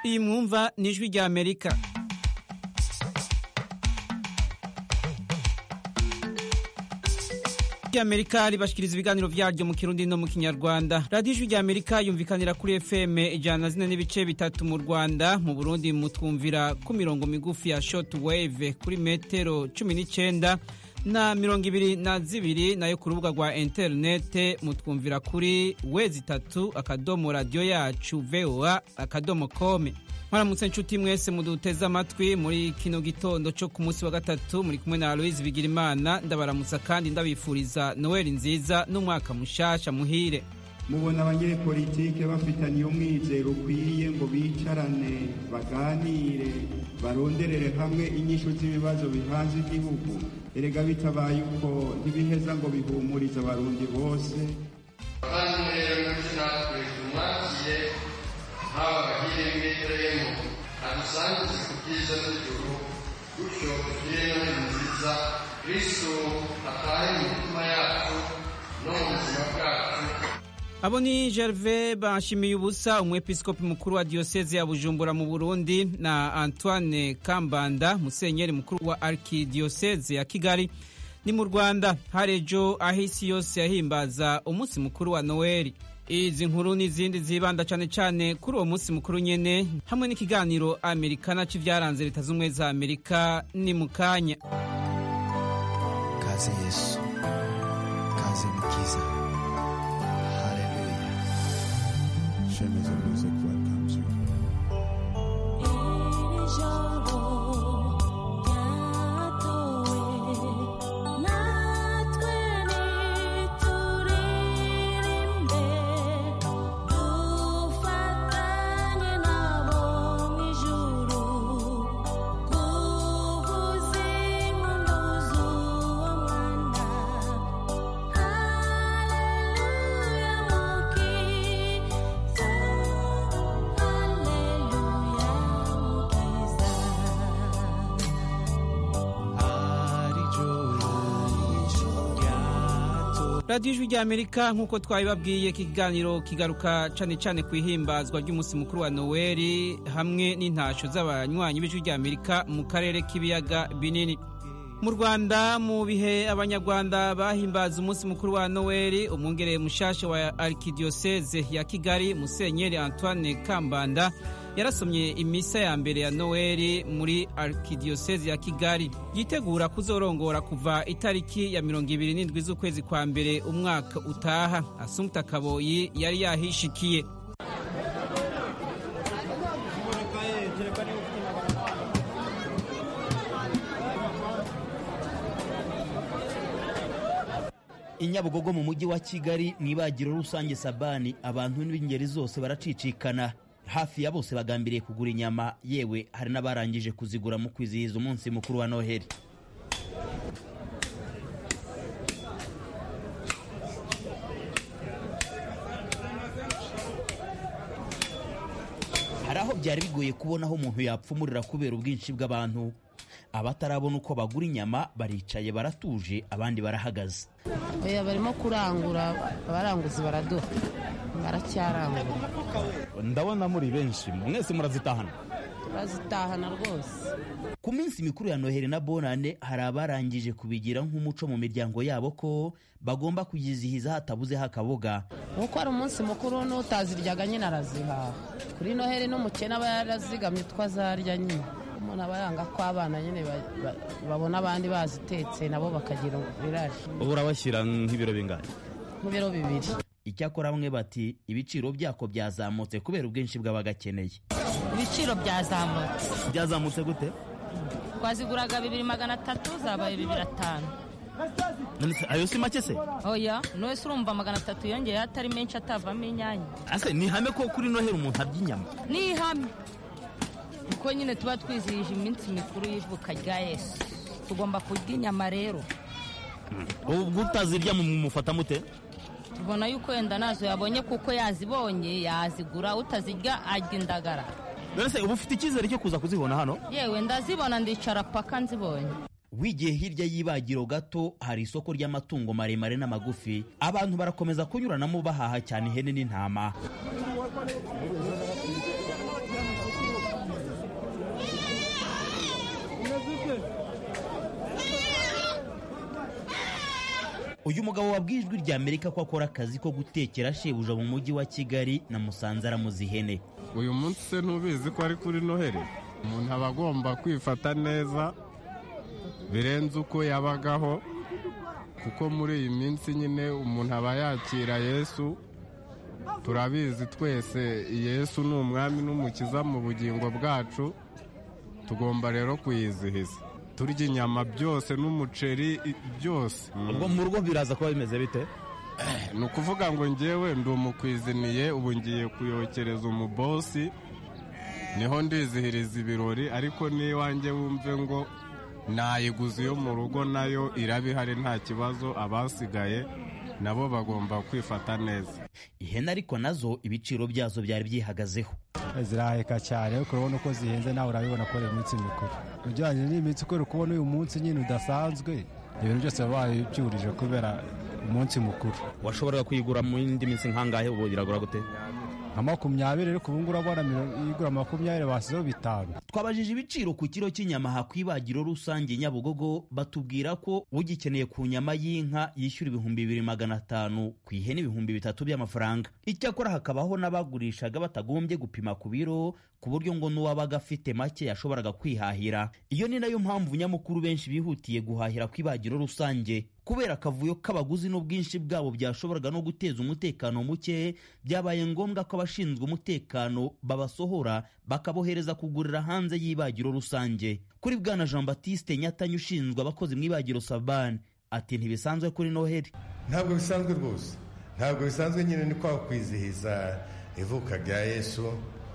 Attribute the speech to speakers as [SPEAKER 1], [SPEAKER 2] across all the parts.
[SPEAKER 1] iyi mwumva ni ijwi rya amerika rya amerika ribashikiriza ibiganiro vyaryo mu kirundi no mu kinyarwanda radiyo ijwi rya amerika yumvikanira kuri fm ijana na zine n'ibice bitatu mu rwanda mu burundi mutwumvira ku mirongo migufi ya short wave kuri metero cumi n'icenda na mirongo ibiri na zibiri nayo ku rubuga rwa interinete mutwumvira kuri wezi itatu akadomo radiyo yacu voa akadomo kome mwaramutse nshuti mwese muduteze amatwi muri kino gitondo cyo ku munsi wa gatatu muri kumwe na aloise bigirimana ndabaramutsa kandi ndabifuriza noweli nziza n'umwaka mushasha muhire
[SPEAKER 2] mubona abanyepolitike bafitaniye umwizero ukwiye ngo bicarane baganire baronderere hamwe inyishu z'ibibazo bihanze igihugu erega bitabaye uko ntibiheza ngo bihumurize abarundi bose
[SPEAKER 3] abavandimwe muri natwe tumwakiye haba bahirembeteremo adusangize ku byiza n'ijuru gutyo tugire noheli nziza kristo atahe mu mitima yacu no mu buzima bwacu
[SPEAKER 1] abo ni gerve bashimiye ubusa umwepiskopi mukuru wa diyoseze ya bujumbura mu burundi na antoine kambanda musenyeri mukuru wa arkidiyoseze ya kigali ni mu rwanda harejo aho isi yose yahimbaza umunsi mukuru wa noweli izi nkuru n'izindi zibanda cyane cyane kuri uwo munsi mukuru nyene hamwe n'ikiganiro amerikana c'ivyaranze leta z'ubumwe za amerika ni mu kanya
[SPEAKER 4] kaze yesu kaze mukiza haleluya shemeza music welcomes you
[SPEAKER 1] radiyo ijwi rya amerika nk'uko twabibabwiye iki kiganiro kigaruka cyane cyane ku ihimbazwa ry'umunsi mukuru wa noweli hamwe n'intasho z'abanywanyi b'ijwi rya amerika mu karere k'ibiyaga binini mu rwanda mu bihe abanyarwanda bahimbaza umunsi mukuru wa noweli umwongereye mushasha wa arkidiyoseze ya kigali musenyeri antoine kambanda yarasomye imisa ya mbere ya noweli muri arkidiyoseze ya kigali yitegura kuzorongora kuva itariki ya mirongo ibiri n'indwi z'ukwezi kwa mbere umwaka utaha asumta kaboyi yari yahishikiye
[SPEAKER 5] i nyabugogo mu mujyi wa kigali mu ibagiro rusange sabani abantu b'ingeri zose baracicikana hafi ya bose bagambiriye kugura inyama yewe hari n'abarangije kuzigura mu kwizihiza umunsi mukuru wa noheli hari aho byari bigoye kubona aho umuntu yapfumurira kubera ubwinshi bw'abantu abatarabona uko bagura inyama baricaye baratuje abandi barahagaze
[SPEAKER 6] oya barimo kurangura abaranguzi baraduha baracyarangura
[SPEAKER 5] ndabona muri benshi mwese murazitahana
[SPEAKER 6] turazitahana rwose
[SPEAKER 5] ku minsi mikuru ya noheli na bonane hari abarangije kubigira nk'umuco mu miryango yabo ko bagomba kuyizihiza hatabuzeho akaboga
[SPEAKER 6] nkuko ari umunsi mukuru n'utaziryaga nyine arazihaha kuri noheli n'umukene aba yarazigamye utwo azarya nyine umuntu aba yanga ko abana nyine babona abandi bazitetse nabo bakagira ibirari
[SPEAKER 5] ubu urabashyira nk'ibiro bingana
[SPEAKER 6] nk'ibiro bibiri
[SPEAKER 5] icyakora bamwe bati ibiciro byako byazamutse kubera ubwinshi bw'abagakeneye
[SPEAKER 7] ibiciro byazamutse
[SPEAKER 5] byazamutse gute
[SPEAKER 7] twaziguraga bibiri magana atatu zabaye bibiri atanu
[SPEAKER 5] ayo si make se
[SPEAKER 7] oya wese urumva magana atatu yongeye atari menshi atavamo inyanya
[SPEAKER 5] ase ni ihame ko kuri noheli umuntu arya inyama
[SPEAKER 7] ni ihame kuko nyine tuba twizihije iminsi mikuru y'ivuka rya yesu tugomba kurya inyama rero
[SPEAKER 5] ubwo utazirya mumufata mute
[SPEAKER 7] tubona yuko wenda nazo yabonye kuko yazibonye yazigura utazirya arya indagara
[SPEAKER 5] none se uba ufite icyizere cyo kuza kuzibona hano
[SPEAKER 7] yewe ndazibona ndicara paka nzibonye
[SPEAKER 5] wigiye hirya y'ibagiro gato hari isoko ry'amatungo maremare n'amagufi abantu barakomeza kunyuranamo bahaha cyane ihene n'intama uyu mugabo wabwiye ijwi rya amerika ko akora akazi ko gutekera shebuja mu mujyi wa kigali na musanze aramuza ihene
[SPEAKER 8] uyu munsi se ntubizi ko ari kuri noheli umuntu aba agomba kwifata neza birenze uko yabagaho kuko muri iyi minsi nyine umuntu aba yakira yesu turabizi twese yesu ni umwami n'umukiza mu bugingo bwacu tugomba rero kuyizihiza turya inyama byose n'umuceri byose
[SPEAKER 9] ubwo mu rugo biraza kuba bimeze bite
[SPEAKER 8] ni ukuvuga ngo ngewe ndi umukwiziniye ubu ngiye kuyokereza umubosi niho ndizihiriza ibirori ariko n'iwanjye wumve ngo nayiguze iyo mu rugo nayo iraba ihari nta kibazo abasigaye nabo bagomba kwifata neza
[SPEAKER 5] ihene ariko nazo ibiciro byazo byari byihagazeho
[SPEAKER 10] ziraheka cyane ariko urabona uko zihenze nawe urabibona ko ari iminsi mikuru ujyanye n'iminsi ukora kubona uyu munsi nyine udasanzwe ibintu byose baba byurije kubera umunsi mukuru
[SPEAKER 9] washoboraga kuyigura mu yindi minsi nkangahe ubu iragura gute
[SPEAKER 10] nka makumyabiri ariko ubu ngubu urabona igura makumyabiri basizeho bitanu
[SPEAKER 5] twabajije ibiciro ku kiro cy'inyama aha ku ibagiro rusange nyabugogo batubwira ko ugikeneye ku nyama y'inka yishyura ibihumbi bibiri magana atanu ku ihene ibihumbi bitatu by'amafaranga icyakora hakabaho n'abagurishaga batagombye gupima ku biro ku buryo ngo n'uwabaga afite make yashoboraga kwihahira iyo ni nayo mpamvu nyamukuru benshi bihutiye guhahira ku ibagiro rusange kubera akavuyo k'abaguzi n'ubwinshi bwabo byashoboraga no guteza umutekano muke byabaye ngombwa ko abashinzwe umutekano babasohora bakabohereza kugurira hanze y'ibagiro rusange kuri bwana jean batiste nyatanya ushinzwe abakozi mu ibagiro sabani ati ntibisanzwe kuri noheli
[SPEAKER 11] ntabwo bisanzwe rwose ntabwo bisanzwe nyine ni kwa kwizihiza ivuka rya yesu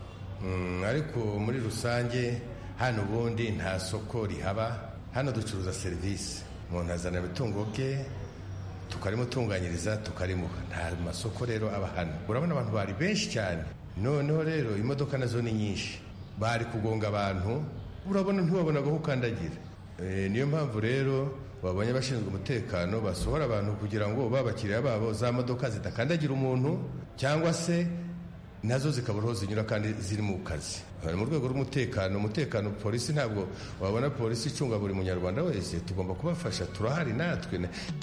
[SPEAKER 11] ariko muri rusange hano ubundi nta soko rihaba hano ducuruza serivisi umuntu azana ibitungo bye tukarimutunganyiriza tukarimuha nta masoko rero aba hano urabona abantu bari benshi cyane noneho rero imodoka nazo ni nyinshi bari kugonga abantu urabona ntibabona aho ukandagira niyo mpamvu rero babonye abashinzwe umutekano basohora abantu kugira ngo babakiriya babo za modoka zidakandagira umuntu cyangwa se nazo zikabura aho zinyura kandi ziri mu kazi mu rwego rw'umutekano umutekano polisi ntabwo wabona polisi icunga buri munyarwanda wese tugomba kubafasha turahari natwe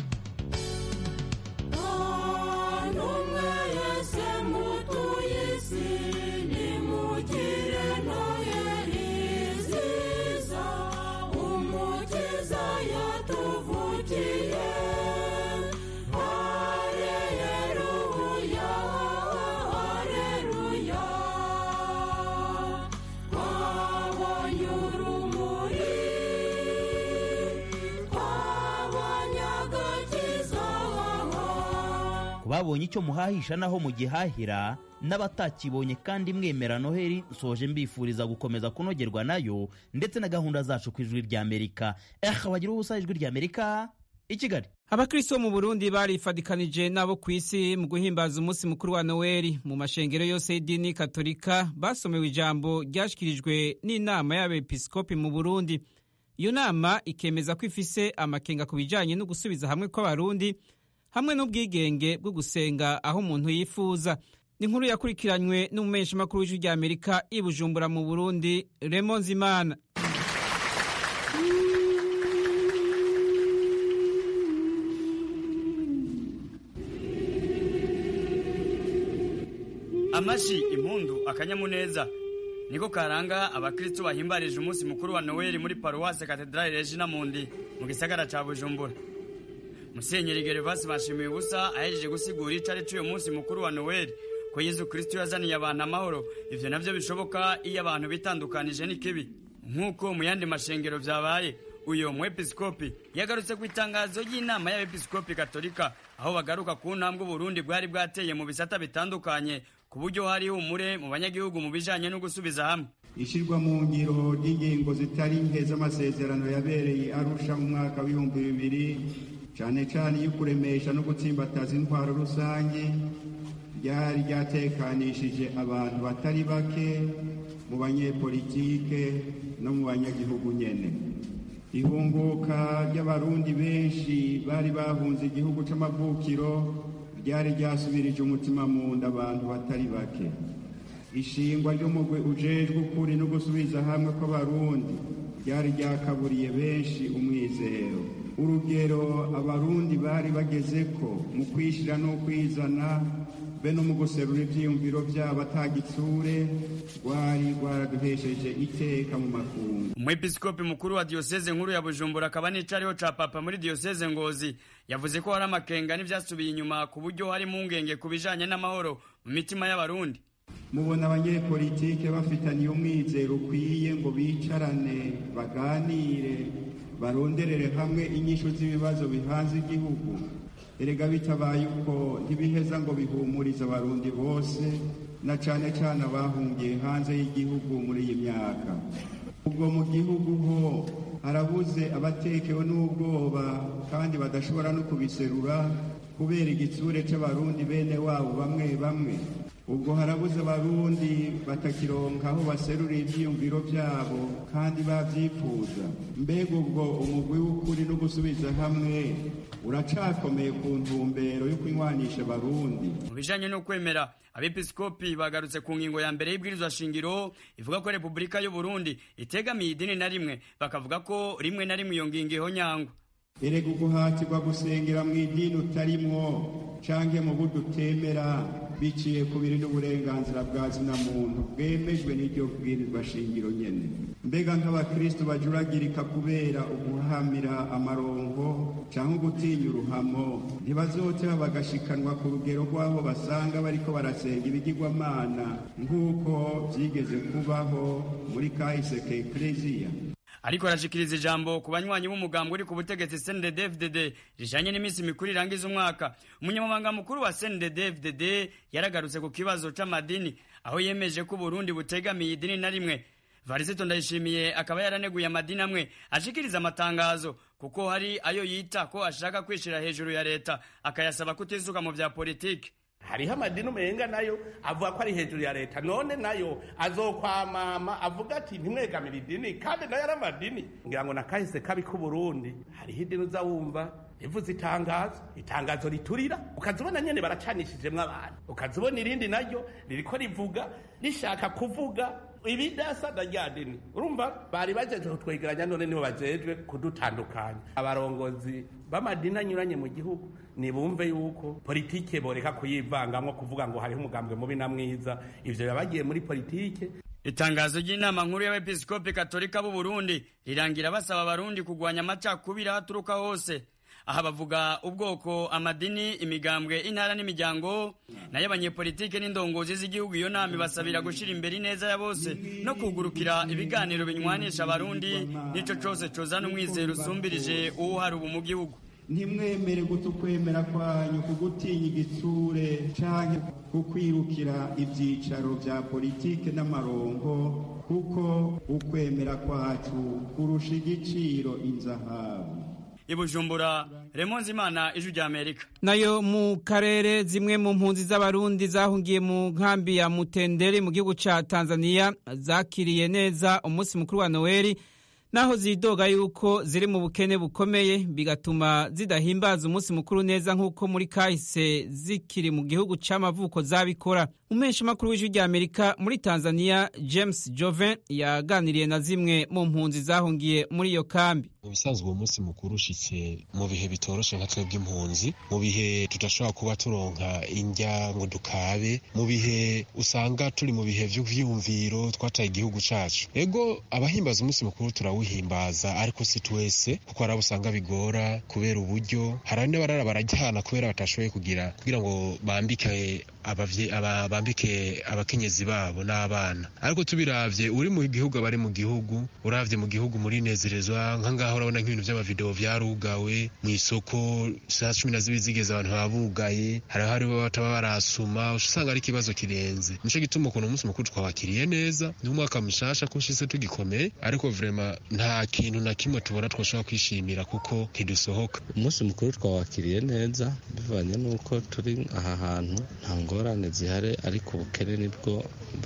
[SPEAKER 5] babonye icyo muhahisha naho mugihahira n'abatakibonye kandi mwemera noheli nsoje mbifuriza gukomeza kunogerwa nayo ndetse na gahunda zacu ku ijwi rya amerika eh bagira ubusa ijwi rya amerika i kigali
[SPEAKER 1] abakristo bo mu burundi barifadikanije n'abo ku isi mu guhimbaza umunsi mukuru wa noweli mu mashengero yose y'idini katolika basomewe ijambo ryashyikirijwe n'inama y'abepiskopi mu burundi iyo nama ikemeza ko ifise amakenga ku bijyanye no gusubiza hamwe kw'abarundi hamwe n'ubwigenge bwo gusenga aho umuntu yifuza ni inkuru yakurikiranywe n'umumenyeshamakuru w'ijwi rya amerika i bujumbura mu burundi remo nzimana
[SPEAKER 12] amashi impundu akanyamuneza niko karanga abakristo bahimbarije umunsi mukuru wa noweli muri paruwase katedrali regina mundi mu gisagara ca bujumbura musenyeri gervasi bashimiye ubusa ahejeje gusigura ico ari c'uyu munsi mukuru wa noweli ko yezu kristo yazaniye abantu amahoro ivyo navyo bishoboka iyo abantu bitandukanije n'ikibi nk'uko mu yandi mashengero vyabaye uyo mwepiskopi yagarutse ku itangazo ry'inama y'abepiskopi katolika aho bagaruka ku ntambwe uburundi bwari bwateye mu bisata bitandukanye ku buryo hari humure mu banyagihugu mu bijanye no gusubiza hamwe
[SPEAKER 2] ishyirwa mu ngiro ry'ingingo zitari nke z'amasezerano yabereye arusha mu mwaka w'ibihumbi bibiri cyane cyane iyo kuremesha no gutsimbataza intwaro rusange ryari ryatekanishije abantu batari bake mu banyepolitike no mu banyagihugu nyene ihunguka ry'abarundi benshi bari bahunze igihugu c'amavukiro ryari ryasubirije umutima mu nda abantu batari bake ishingwa ry'umugwi ujejwe ukuri no gusubiza hamwe kw'abarundi ryari ryakaburiye benshi umwizero urugero abarundi bari bageze ko mu kwishyira no kwizana be no mu guserura ibyiyumviro byabo atagitsure rwari rwaraduhesheje iteka mu makungu
[SPEAKER 12] umwepiskopi mukuru wa diyoseze nkuru ya bujumbura akaba n'icariho ca papa muri diyoseze ngozi yavuze ko hari amakenga n'ivyasubiye inyuma ku buryo hari impungenge ku bijanye n'amahoro mu mitima y'abarundi
[SPEAKER 2] mubona abanyepolitike bafitaniye umwizero ukwiye ngo bicarane baganire baronderere hamwe inyishu z'ibibazo bihanze igihugu erega bitabaye uko ntibiheza ngo bihumurize abarundi bose na cane cane abahungiye hanze y'igihugu muri iyi myaka ubwo mu gihugu ho harabuze abatekewe n'ubwoba kandi badashobora no kubiserura kubera igitsure c'abarundi bene wabo bamwe bamwe ubwo harabuze abarundi batakironka aho baserura ivyiyumviro vyabo kandi bavyifuza mbega ubwo umugwi w'ukuri no gusubiza hamwe uracakomeye ku ntumbero yo kunywanisha abarundi
[SPEAKER 12] mu bijanye no kwemera abepiskopi bagarutse ku ngingo ya mbere y'ibwirizwa shingiro ivuga ko repubulika y'u burundi itegamiye idini na rimwe bakavuga ko rimwe na rimwe iyo ngingo ihonyangwa
[SPEAKER 2] erega uguhatirwa gusengera mu idini utarimwo canke mu buryo utemera biciye ku biri n'uburenganzira bwa zina muntu bwemejwe n'iryo bwirizwa shingiro nyene mbega nk'abakristu bajuragirika kubera uguhamira amarongo canke ugutinya uruhamo ntibazoteba bagashikanwa ku rugero rw'aho basanga bariko barasenga ibigirwamana nk'uko vyigeze kubaho muri kahise ka ekleziya
[SPEAKER 12] ariko arashikiriza ijambo ku banywanyi b'umugambi uri ku butegetsi CNDD-FDD rijanye n'iminsi mikuru irangiza umwaka umunyamabanga mukuru wa CNDD-FDD yaragarutse ku kibazo c'amadini aho yemeje ko Burundi butegamiye idini na rimwe Varisito Ndayishimiye akaba yaraneguye amadini amwe ashikiriza amatangazo kuko hari ayo yita ko ashaka kwishira hejuru ya leta akayasaba kutisuka mu vya politiki
[SPEAKER 13] hariho amadini umenga nayo avuga ko ari hejuru ya leta none nayo azokwamama avuga ati ntimwegamire idini kandi nayo ari amadini ngira ngo nakahise kabi k'uburundi hariho idini uza wumva rivuze itangazo itangazo riturira ukazibona nyene baracanishijemwo abantu ukazibona irindi naryo ririko rivuga rishaka kuvuga ibidasa na rya dini urumva bari bajeje kutwegeranya none nibo bajejwe kudutandukanya abarongozi b'amadini anyuranye mu gihugu nibumve yuko politike boreka kuyivangamwo kuvuga ngo hariho umugambwe mubi na mwiza ivyo yabagiye muri politike
[SPEAKER 12] itangazo ry'inama nkuru y'abepiskopi katolika b'u Burundi rirangira basaba abarundi kugwanya amacakubiri aho aturuka hose aha bavuga ubwoko amadini imigambwe intara n'imiryango nayo abanyepolitike n'indongozi z'igihugu iyo nama ibasabira gushyira imbere ineza ya bose no kugurukira ibiganiro binywanisha abarundi n'ico cose cozana umwizero usumbirije uwuhari ubu mu gihugu
[SPEAKER 2] ntimwemere guta ukwemera kwanyu kugutinya igitsure canke kukwirukira ivyicaro vya politike n'amarongo kuko ukwemera kwacu kurusha igiciro inzahabu
[SPEAKER 12] ibujumbura remonzi imana ijwi rya amerika
[SPEAKER 1] nayo mu karere zimwe mu mpunzi z'abarundi zahungiye mu nkambi ya mutenderi mu gihugu ca tanzania zakiriye neza umunsi mukuru wa noweli naho zidoga yuko ziri mu bukene bukomeye bigatuma zidahimbaza umunsi mukuru neza nk'uko muri kahise zikiri mu gihugu c'amavuko zabikora umensha makuru w'ijwi rya amerika muri tanzania james joven yaganiriye na zimwe mu mpunzi zahungiye muri iyo kambi
[SPEAKER 14] mu bisanzwe uwo munsi mukuru ushitse mu bihe bitoroshe nka twebwe impunzi mu bihe tudashobora kuba turonka indya ngo dukabe mu bihe usanga turi mu bihe vy'vyiyumviro twataye igihugu cacu ego abahimbaza umunsi mukuru turawuhimbaza ariko si twese kuko hari abo usanga bigora kubera uburyo hari n'abarara barajyana kubera batashoboye kugira kugira ngo bambike abavye aba bambike abakenyezi babo n'abana ariko tubiravye uri mu gihugu abari mu gihugu uravye mu gihugu muri nezerezwa nka ngaho urabona nk'ibintu by'amavideo vyarugawe mu isoko saa cumi na zibiri zigeze abantu babugaye hariho hariho bataba barasuma usanga ari ikibazo kirenze nico gituma ukuntu umunsi mukuru twawakiriye neza ni umwaka mushasha ko ushitse tugikomeye ariko vrema nta kintu na kimwe tubona twoshobora kwishimira kuko ntidusohoka
[SPEAKER 15] umunsi mukuru twawakiriye neza bivanye n'uko turi aha hantu nta ngorane zihari ariko ubukene nibwo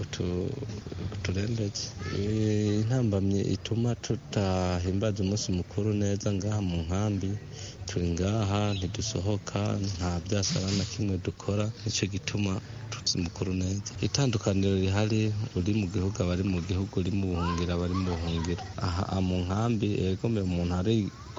[SPEAKER 15] buturembeje intambamye ituma tutahimbaza umunsi mukuru neza ngaha mu nkambi turi ngaha ntidusohoka nta byasara na kimwe dukora nicyo gituma tuzi mukuru neza itandukaniro rihari uri mu gihugu abari mu gihugu uri mu buhungiro abari mu buhungiro aha mu nkambi egome umuntu ari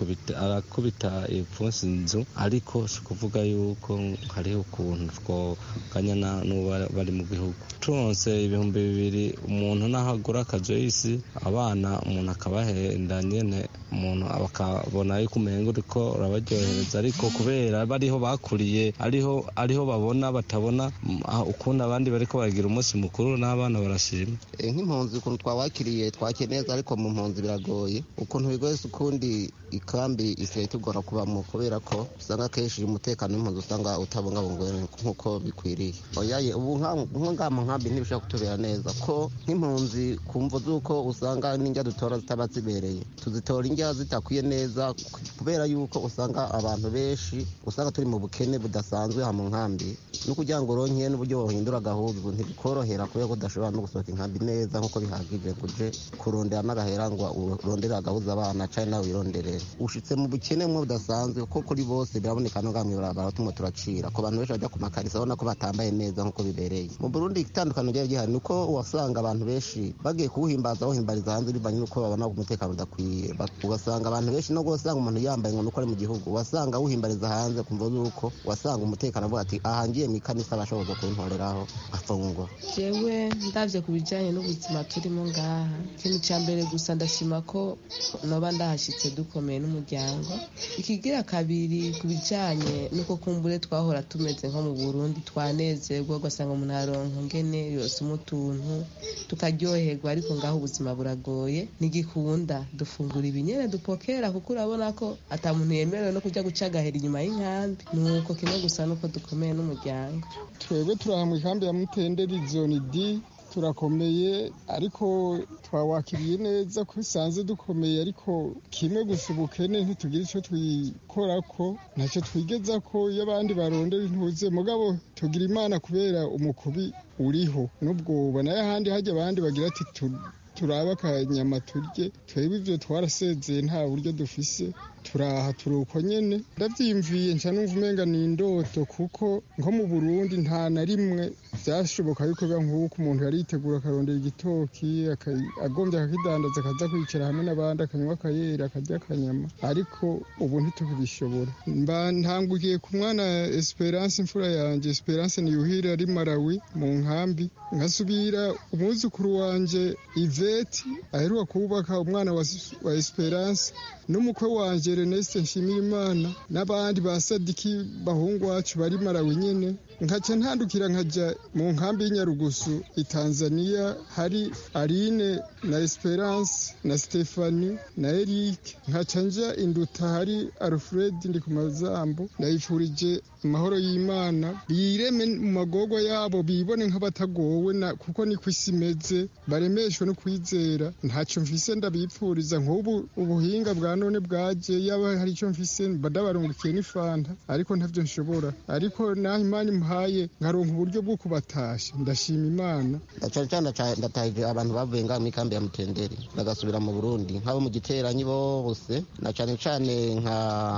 [SPEAKER 15] arakubita ipfunsi inzu ariko si ukuvuga yuko hariho ukuntu twoganya n'uwo bari mu gihugu turonse ibihumbi bibiri umuntu naho agura akajoyisi abana umuntu akabahenda nyene umuntu bakabona yuko umenga uriko urabaryohereza ariko kubera bariho bakuriye ariho ariho babona batabona ukuntu abandi bariko baragira umunsi mukuru n'abana barashima
[SPEAKER 16] nk'impunzi ukuntu twawakiriye twakiriye neza ariko mu mpunzi biragoye ukuntu bigoye si ukundi ikambi isigaye tugora kubamo kubera ko usanga akenshi umutekano w'impunzi usanga utabungabungiwe nk'uko bikwiriye oyaye ubu nko ngaha mu nkambi ntibishobora kutubera neza ko nk'impunzi ku mvu z'uko usanga n'indya dutora zitaba zibereye tuzitora indya zitakwiye neza kubera yuko usanga abantu benshi usanga turi mu bukene budasanzwe aha mu nkambi no kugira ngo uronke n'uburyo wohindura agahuzu ntibikorohera kubera ko udashobora no gusohoka inkambi neza nk'uko bihagije ngo uje kurondera n'agahera ngo urondere agahuza abana cyangwa nawe wironderere ushitse mu bukene mwe budasanzwe ko kuri bose biraboneka no ngamwe barabara tumwe turacira ku bantu benshi bajya ku makarisa ubona ko batambaye neza nk'uko bibereye mu Burundi itandukano ryari gihari nuko wasanga abantu benshi bagiye kuwuhimbaza bawuhimbariza hanze bivanye n'uko babona umutekano udakwiye ugasanga abantu benshi no gusanga umuntu yambaye ngo nuko ari mu gihugu wasanga awuhimbariza hanze kumva yuko wasanga umutekano avuga ati aha ngiye mu ikanisa bashoboza kuntoreraho afungwa
[SPEAKER 17] jewe ndavye ku bijanye n'ubuzima turimo ngaha ikintu ca mbere gusa ndashima ko noba ndahashitse dukomeye n'umuryango ikigira kabiri ku bijanye n'uko kumbure twahora tumeze nko mu burundi twanezerwa ugasanga umuntu aronka ngene yosoma utuntu tukaryoherwa ariko ngaho ubuzima buragoye ntigikunda dufungura ibinyene dupokera kuko urabona ko ata muntu yemerewe no kujya guca agahera inyuma y'inkambi nuko kimwe gusa nuko dukomeye n'umuryango
[SPEAKER 18] twebwe turaha mu ikambi ya mutenderi zone d turakomeye ariko twawakiriye neza ko bisanzwe dukomeye ariko kimwe gusa ubukene ntitugira icyo twikora ko ntacyo twigeza ko iyo abandi barondera intuze mugabo tugira imana kubera umukubi uriho n'ubwoba nayo ahandi hajya abandi bagira ati turabe akanyama turye twebwe ibyo twarasezeye nta buryo dufise turaha turi uko nyene ndavyimviye nca numva umenga ni indoto kuko nko mu burundi nta na rimwe vyashoboka yuko biba nk'uko umuntu yari yitegura akarondera igitoki agombye akakidandaza akaza kwicara hamwe n'abandi akanywa akayera akarya akanyama ariko ubu ntitukibishobora mba ntangukiye ku mwana esperance imfura yanje esperance niyuhire ari malawi mu nkambi nkasubira umwuzukuru wanje iveti aheruka kubaka umwana wa, wa esperance n'umukwe wanje Ernest Nshimirimana n'abandi ba Sadiki bahungu wacu bari Malawi nyene nkaca ntandukira nkaja mu nkambi y'Inyarugusu i Tanzania hari Aline na Esperance na Stefani na Eric nkaca nja induta hari Alfred ndi ku mazambo ndayifurije amahoro y'Imana bireme mu magorwa yabo bibone nk'abatagowe kuko niko isi imeze baremeshwe no kwizera ntaco mfise ndabipfuriza nk'ubu ubuhinga bwa none bwaje yaba hari icyo mfise badabarungukiye n'ifanta ariko ntavyo nshobora ariko naho imana impaye nkaronka uburyo bwo kubatasha ndashima imana
[SPEAKER 16] cyane cyane ndatahije abantu bavuye ngaha muri kambi ya mutenderi bagasubira mu burundi nk'abo mu giteranyi bose na cyane cyane nka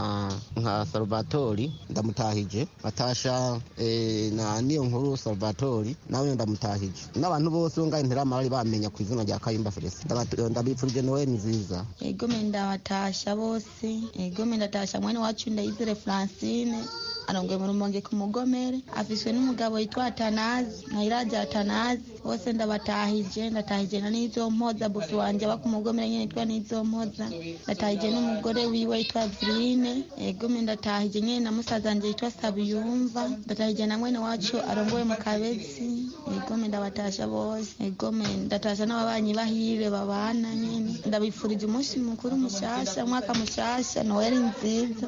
[SPEAKER 16] nka salvatori ndamutahije batasha na niyo nkuru salvatori nawe ndamutahije n'abantu bose bo ngaha interama bari bamenya ku izina rya kayumba felisi ndabipfurije nowe nziza
[SPEAKER 19] ego ndabatasha bose ego ndatasha mwene wacu ndayizere francine arongoye mu rumonge ku mugomere afishwe n'umugabo yitwa atanazi nkayiraja atanazi bose ndabatahije ndatahije na nizo mpoza bufi wanje aba ku mugomere nyene yitwa nizo mpoza ndatahije n'umugore wiwe yitwa virine egome ndatahije nyene na musaza wanje yitwa sabiyumva ndatahije na mwene wacu arongoye mu kabezi egome ndabatasha bose egome ndatasha n'ababanyi bahire babana nyene ndabifurije umunsi mukuru mushasha umwaka mushasha noweli nziza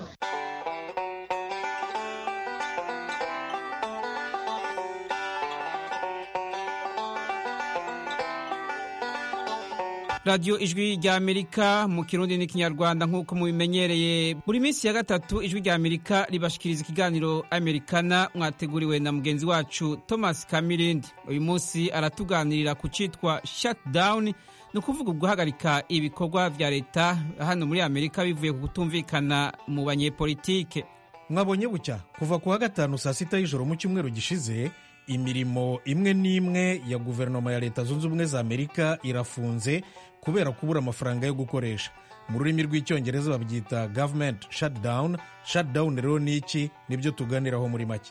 [SPEAKER 1] radiyo ijwi rya amerika mu kirundi n'ikinyarwanda nk'uko mubimenyereye buri minsi ya gatatu ijwi rya amerika ribashikiriza ikiganiro amerikana mwateguriwe na mugenzi wacu thomas kamirindi uyu munsi aratuganirira ku cyitwa shutdown ni ukuvuga guhagarika ibikorwa vya leta hano muri amerika bivuye ku kutumvikana mu banyepolitike
[SPEAKER 20] mwabonye bucya kuva ku wa gatanu saa sita y'ijoro mu cyumweru gishize imirimo imwe n'imwe ya guverinoma ya leta zunze ubumwe za amerika irafunze kubera kubura amafaranga yo gukoresha mu rurimi rw'icyongereza babyita government shutdown shutdown rero ni iki nibyo tuganiraho muri make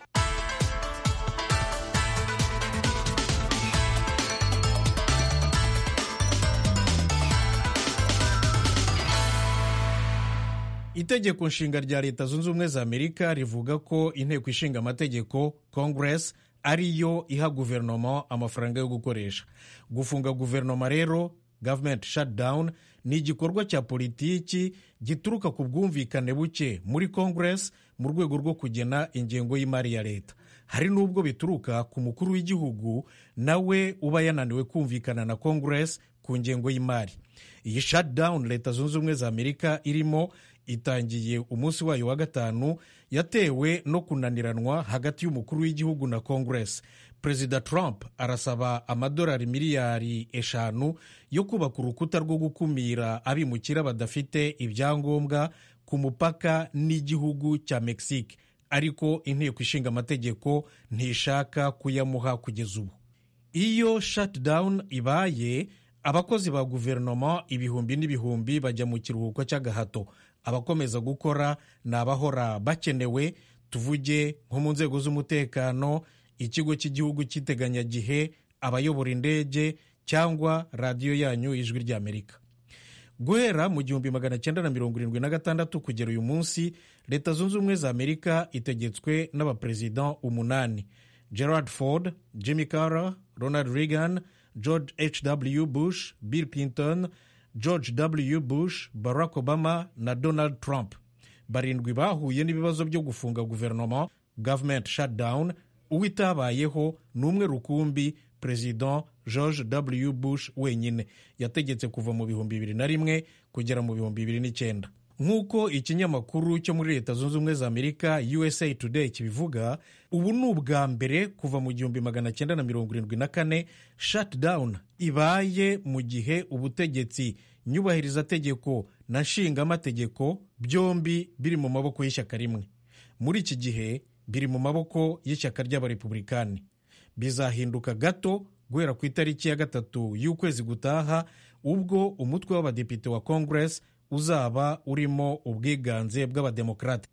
[SPEAKER 20] itegeko nshinga rya leta zunze ubumwe za amerika rivuga ko inteko ishinga amategeko congress ariyo iha guverinoma amafaranga yo gukoresha gufunga guverinoma rero government shutdown ni igikorwa cya politiki gituruka ku bwumvikane buke muri congress mu rwego rwo kugena ingengo y'imari ya leta hari n'ubwo bituruka ku mukuru w'igihugu nawe uba yananiwe kumvikana na congress ku ngengo y'imari iyi shutdown leta zunze ubumwe za amerika irimo itangiye umunsi wayo wa gatanu yatewe no kunaniranwa hagati y'umukuru w'igihugu na congress perezida trump arasaba amadolari miliyari eshanu yo kubaka urukuta rwo gukumira abimukira badafite ibyangombwa ku mupaka n'igihugu cya mexique ariko inteko ishinga amategeko ntishaka kuyamuha kugeza ubu iyo shutdown ibaye abakozi ba guverinoma ibihumbi n'ibihumbi bajya mu kiruhuko cy'agahato abakomeza gukora ni abahora bakenewe tuvuge nko mu nzego z'umutekano ikigo cy'igihugu cy'iteganyagihe abayobora indege cyangwa radiyo yanyu ijwi ry'amerika guhera mu gihumbi magana cyenda na mirongo irindwi na gatandatu kugera uyu munsi leta zunze ubumwe za amerika itegetswe n'abaperezida umunani gerard ford jimmy carter ronald reagan george hw bush bill clinton george w bush barack obama na donald trump barindwi bahuye n'ibibazo byo gufunga guverinoma government shutdown uwo itabayeho ni umwe rukumbi perezida george w bush wenyine yategetse kuva mu bihumbi bibiri na rimwe kugera mu bihumbi bibiri n'icyenda nk'uko ikinyamakuru cyo muri leta zunze ubumwe za amerika usa today kibivuga ubu ni ubwa mbere kuva mu gihumbi magana cyenda na mirongo irindwi na kane shutdown ibaye mu gihe ubutegetsi nyubahirizategeko na nshingamategeko byombi biri mu maboko y'ishyaka rimwe muri iki gihe biri mu maboko y'ishyaka ry'abarepubulikani bizahinduka gato guhera ku itariki ya gatatu y'ukwezi gutaha ubwo umutwe w'abadepite wa congress uzaba urimo ubwiganze bw'abademokarate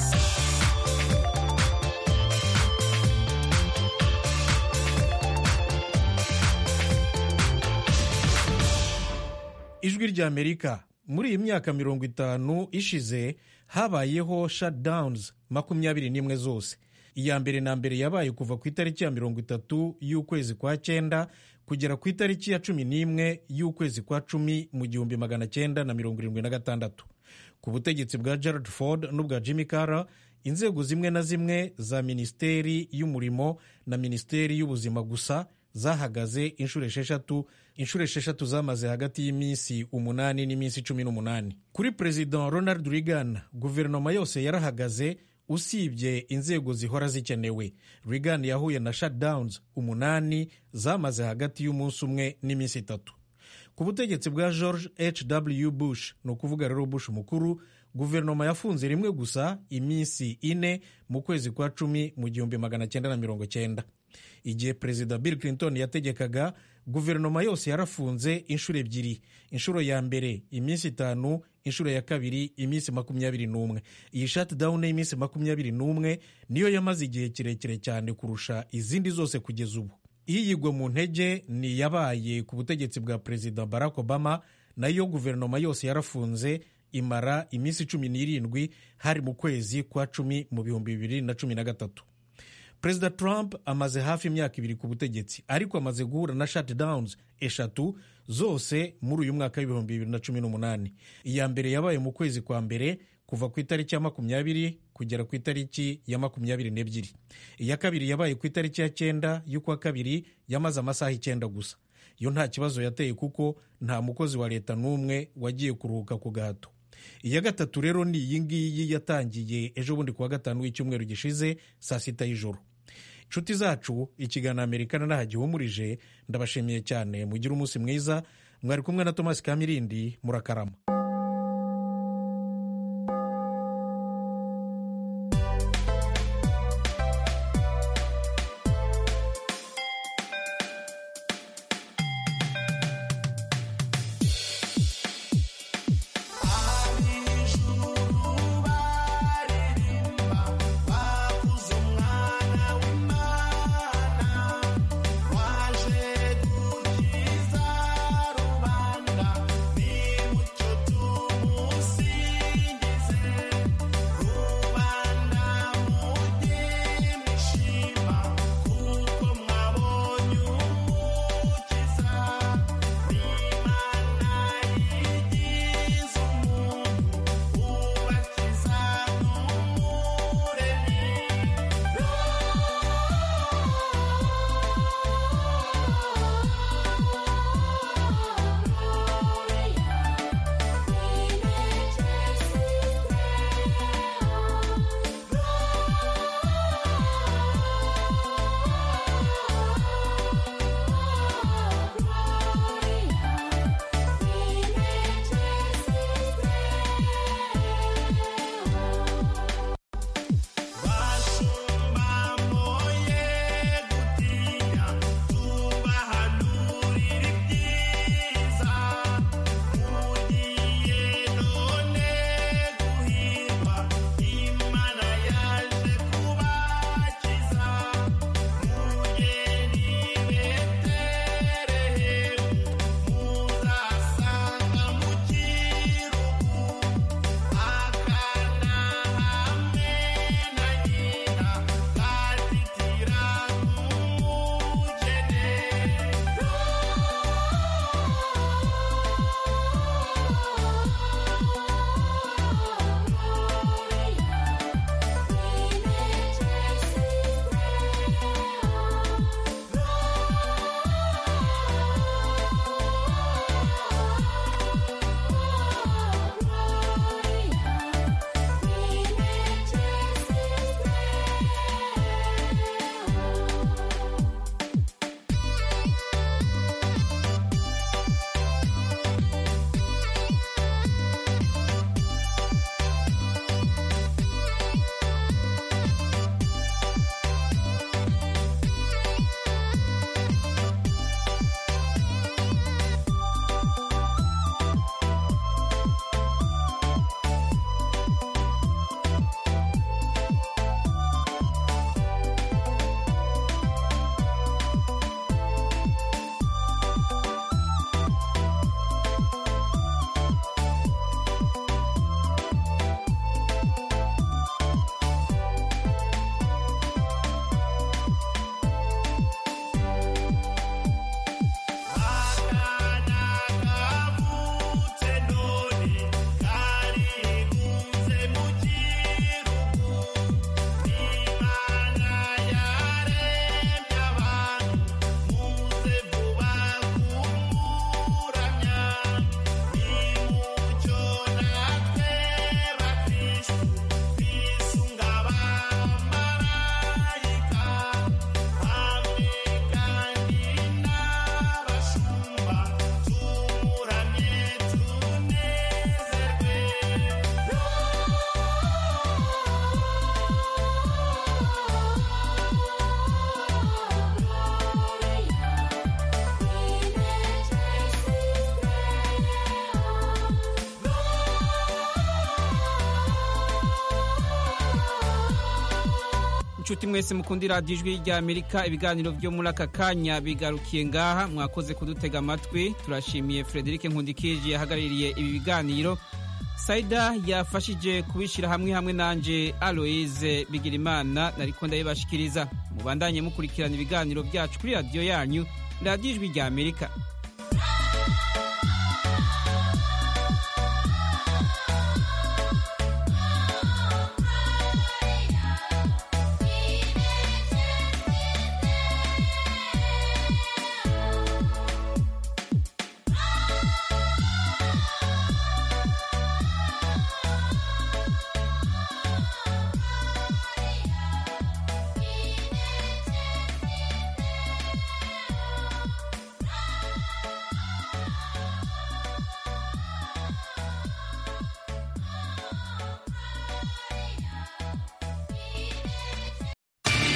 [SPEAKER 20] ijwi ry'amerika muri iyi myaka mirongo itanu ishize habayeho shutdowns makumyabiri n'imwe zose iya mbere na mbere yabaye kuva ku itariki ya mirongo itatu y'ukwezi kwa cyenda kugera ku itariki ya cumi n'imwe y'ukwezi kwa cumi mu gihumbi magana cyenda na mirongo irindwi na gatandatu ku butegetsi bwa gerard ford n'ubwa jimmy carter inzego zimwe na zimwe za minisiteri y'umurimo na minisiteri y'ubuzima gusa zahagaze inshuro esheshatu inshuro esheshatu zamaze hagati y'iminsi umunani n'iminsi cumi n'umunani kuri perezida ronald reagan guverinoma yose yarahagaze usibye inzego zihora zikenewe reagan yahuye na shutdowns umunani zamaze hagati y'umunsi umwe n'iminsi itatu ku butegetsi bwa george hw bush ni ukuvuga rero bush mukuru guverinoma yafunze rimwe gusa iminsi ine mu kwezi kwa cumi mu gihumbi magana cyenda na mirongo cyenda igihe perezida bill clinton yategekaga guverinoma yose yarafunze inshuro ebyiri inshuro ya mbere iminsi itanu inshuro ya kabiri iminsi makumyabiri n'umwe iyi shutdown y'iminsi makumyabiri n'umwe niyo yamaze igihe kirekire cyane kurusha izindi zose kugeza ubu iyigwa mu ntege ni iyabaye ku butegetsi bwa perezida barack obama nayo guverinoma yose yarafunze imara iminsi cumi n'irindwi hari mu kwezi kwa cumi mu bihumbi bibiri na cumi na gatatu perezida trump amaze hafi imyaka ibiri ku butegetsi ariko amaze guhura na shutdowns eshatu zose muri uyu mwaka w'ibihumbi bibiri na cumi n'umunani iya mbere yabaye mu kwezi kwa mbere kuva ku itariki ya makumyabiri kugera ku itariki ya makumyabiri n'ebyiri iya kabiri yabaye ku itariki ya cyenda y'ukwa kabiri yamaze amasaha icyenda gusa yo nta kibazo yateye kuko nta mukozi wa leta n'umwe wagiye kuruhuka ku gahato iya gatatu rero ni iyi ngiyi yatangiye ejo bundi kuwa gatanu w'icyumweru gishize saa sita y'ijoro inshuti zacu ikiganiro amerika n'aha gihumurije ndabashimiye cyane mugire umunsi mwiza mwari kumwe na thomas kamirindi murakarama
[SPEAKER 1] inshuti mwese mukundira radiyo ijwi ry'amerika ibiganiro byo muri aka kanya bigarukiye ngaha mwakoze kudutega amatwi turashimiye frederic nkundikije yahagarariye ibi biganiro saida yafashije kubishyira hamwe hamwe nanjye aloise bigirimana nariko ndabibashikiriza mubandanye mukurikirana ibiganiro byacu kuri radiyo yanyu radiyo ijwi ry'amerika